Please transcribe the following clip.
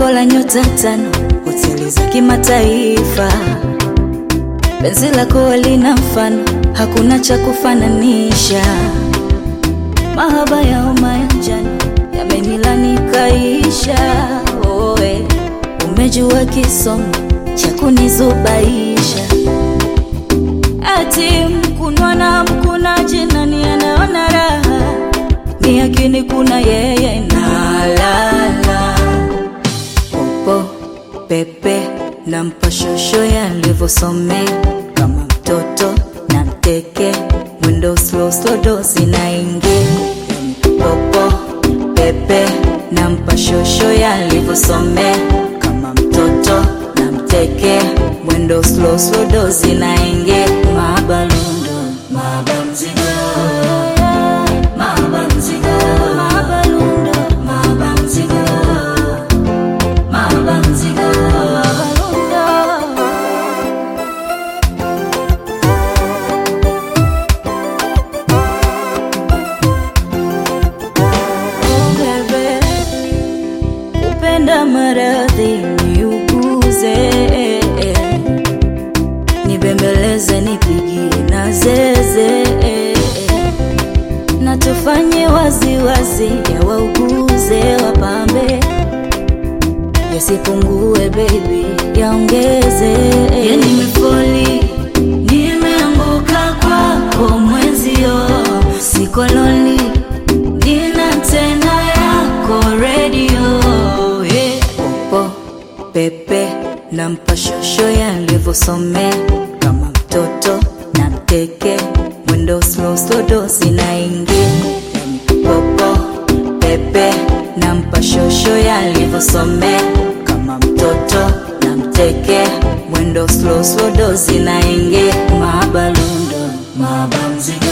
Jengo la nyota tano, hoteli za kimataifa. Penzi lako lina mfano, hakuna cha kufananisha. Mahaba ya homa ya njano yamenilani kaisha. Oe, umejua kisomo cha kunizubaisha. Ati mkunwa na mkunaji, nani anaona raha? Ni akini kuna yeye na lala popo pepe na mpashosho yalivyosomea kama mtoto na mteke mwendo slow slow dosi na ingi popo pepe na mpashosho yalivyosomea kama mtoto na mteke mwendo slow slow dosi na ingi mabalundo mabamzigo mabamzigo mabalundo mabamzigo mabamzigo mabalundo Oh, bebe, upenda maradhi niuguze, nibembeleze, nipigie na zeze, na tufanye waziwazi, ya wauguze, wapambe, yasipungue baby, yaongeze. Ya nimefoli, nimeanguka kwako mwenzio, sikoloni nina tena yako redio yeah. Popo pepe na mpashosho yalivyosomea kama mtoto na mteke mwendo slow slow dosi na ingi popo pepe na mpashosho yalivyosomea kama mtoto na mteke mwendo slow slow dosi na ingi mabalundo mabamzigo